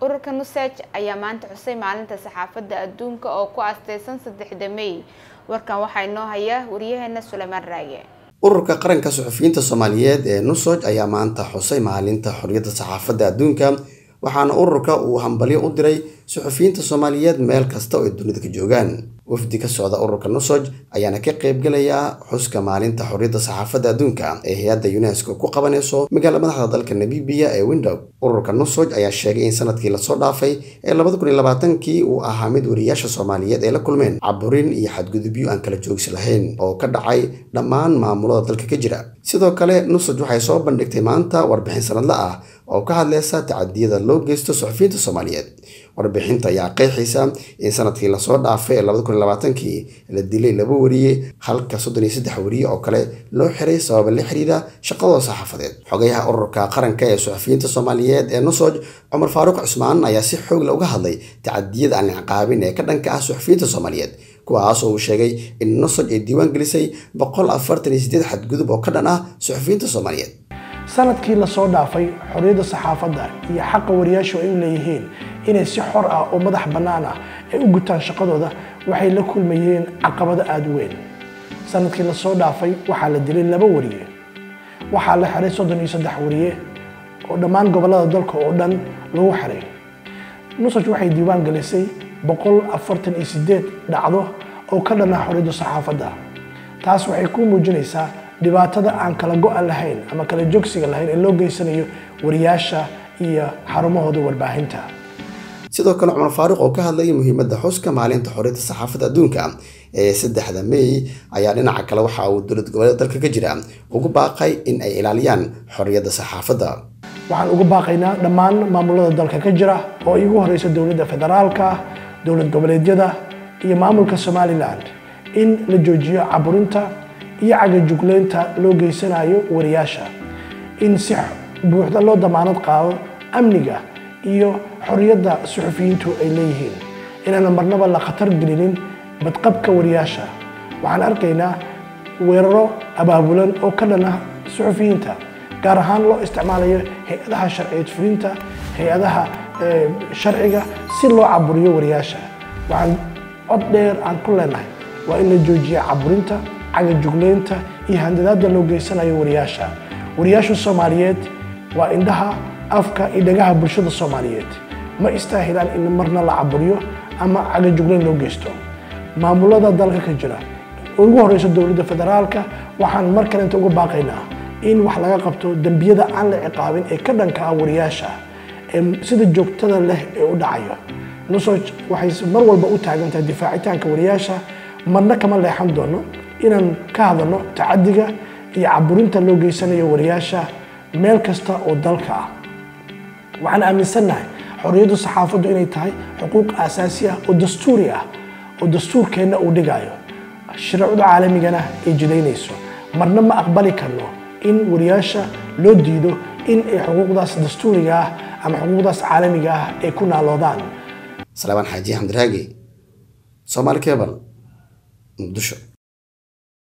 ururka nusaj ayaa maanta xusay maalinta saxaafadda adduunka oo ku aasteysan saddexda mey warkan waxaa inoo haya wariyaheena suleymaan raage ururka qaranka suxufiyiinta soomaaliyeed ee nusoj ayaa maanta xusay maalinta xorriyadda saxaafadda adduunka waxaana ururka uu hambalyo u diray suxufiyiinta soomaaliyeed meel kasta oo ay dunida ka joogaan wafdi ka socda ururka nusoj ayaana ka qaybgelaya xuska maalinta xorriyadda saxaafadda adduunka ee hay-adda unesco ku qabanayso magaala madaxda dalka namibiya ee window ururka nusoj ayaa sheegay in sanadkii lasoo dhaafay ee labada kun iyo labaatankii uu ahaa mid wariyaasha soomaaliyeed ay la kulmeen caburin iyo xadgudubyo aan kala joogsi lahayn oo ka dhacay dhammaan maamulada dalka ka jira sidoo kale nusoj waxay soo bandhigtay maanta warbixin sanadla ah oo ka hadleysa tacadiyada loo geysto suxufiyiinta soomaaliyeed warbixinta ayaa qeexaysa in sanadkii lasoo dhaafay ee labada kun iyo labaatankii la dilay laba wariye halka soddon iyo saddex wariye oo kale loo xiray sababa la xiriira shaqadooda saxaafadeed xogayaha ururka qaranka ee suxufiyiinta soomaaliyeed ee nusoj cumar faaruuq cusmaan ayaa si xoogla uga hadlay tacadiyada aan ciqaabin ee ka dhanka ah suxufiyiinta soomaaliyeed kuwaas oo uu sheegay in nusoj ay diiwaan gelisay boqol afartan iyo sideed xadgudub oo ka dhan ah suxufiyiinta soomaaliyeed sanadkii lasoo dhaafay xorriyadda saxaafadda iyo xaqa wariyaashu ay u leeyihiin inay si xor ah oo madax bannaan ah ay u gutaan shaqadooda waxay la kulmayeen caqabado aada u weyn sanadkii lasoo dhaafay waxaa la dilay laba wariye waxaa la xiray soddon iyo saddex wariye oo dhammaan gobollada dalka oo dhan lagu xiray nusaj waxay diiwaan gelisay boqol afartan iyo sideed dhacdo oo ka dhan ah xorriyadda saxaafadda taas waxay ku muujinaysaa dhibaatada aan kala go-an lahayn ama kala joogsiga lahayn ee loo geysanayo wariyaasha iyo xarumahooda warbaahinta sidoo kale cumar faaruuq oo ka hadlayay muhiimadda xuska maalinta xorriyadda saxaafadda adduunka ee saddexda mey ayaa dhinaca kale waxa uu dowlad goboleed dalka ka jira ugu baaqay in ay ilaaliyaan xorriyadda saxaafadda waxaan ugu baaqaynaa dhammaan maamulada dalka ka jira oo igu horeysa dowladda federaalka dowlad goboleedyada iyo maamulka somalilan in la joojiyo caburinta iyo cagajugleynta loo geysanayo wariyaasha in si buuxda loo damaanad qaado amniga iyo xorriyadda suxufiyiintu ay leeyihiin inaana marnaba la khatar gelinin badqabka wariyaasha waxaan arkaynaa weeraro abaabulan oo ka dhan ah suxufiyiinta gaar ahaan loo isticmaalayo hay-adaha sharciyeed fulinta hay-adaha sharciga si loo caburiyo wariyaasha waxaan cod dheer aan ku leenahay waa in la joojiya caburinta cagajugleynta iyo handadaada loo geysanayo wariyaasha wariyaasha soomaaliyeed waa indhaha afka iyo dhagaha bulshada soomaaliyeed ma istaahilaan in marna la caburiyo ama cagajugleyn loo geysto maamulada dalka ka jira ugu horeysa dowladda federaalka waxaan mar kalenta uga baaqaynaa in wax laga qabto dembiyada aan la ciqaabin ee ka dhanka ah wariyaasha ee sida joogtada leh ee u dhacayo nusoj waxay mar walba u taagan tahay difaacitaanka wariyaasha marna kama leexan doono inaan ka hadalno tacadiga iyo caburinta loo geysanayo wariyaasha meel kasta oo dalka ah waxaan aaminsannahay xorriyaddu saxaafaddu inay tahay xuquuq aasaasi ah oo dastuuri ah oo dastuurkeenna uu dhigayo shareecada caalamigana ay jidaynayso marna ma aqbali karno in wariyaasha loo diido in ay xuquuqdaas dastuuriga ah ama xuquuqdaas caalamiga ah ay ku naaloodaan salaamaan xaaji xamdiraagi soomaali kebal muqdisho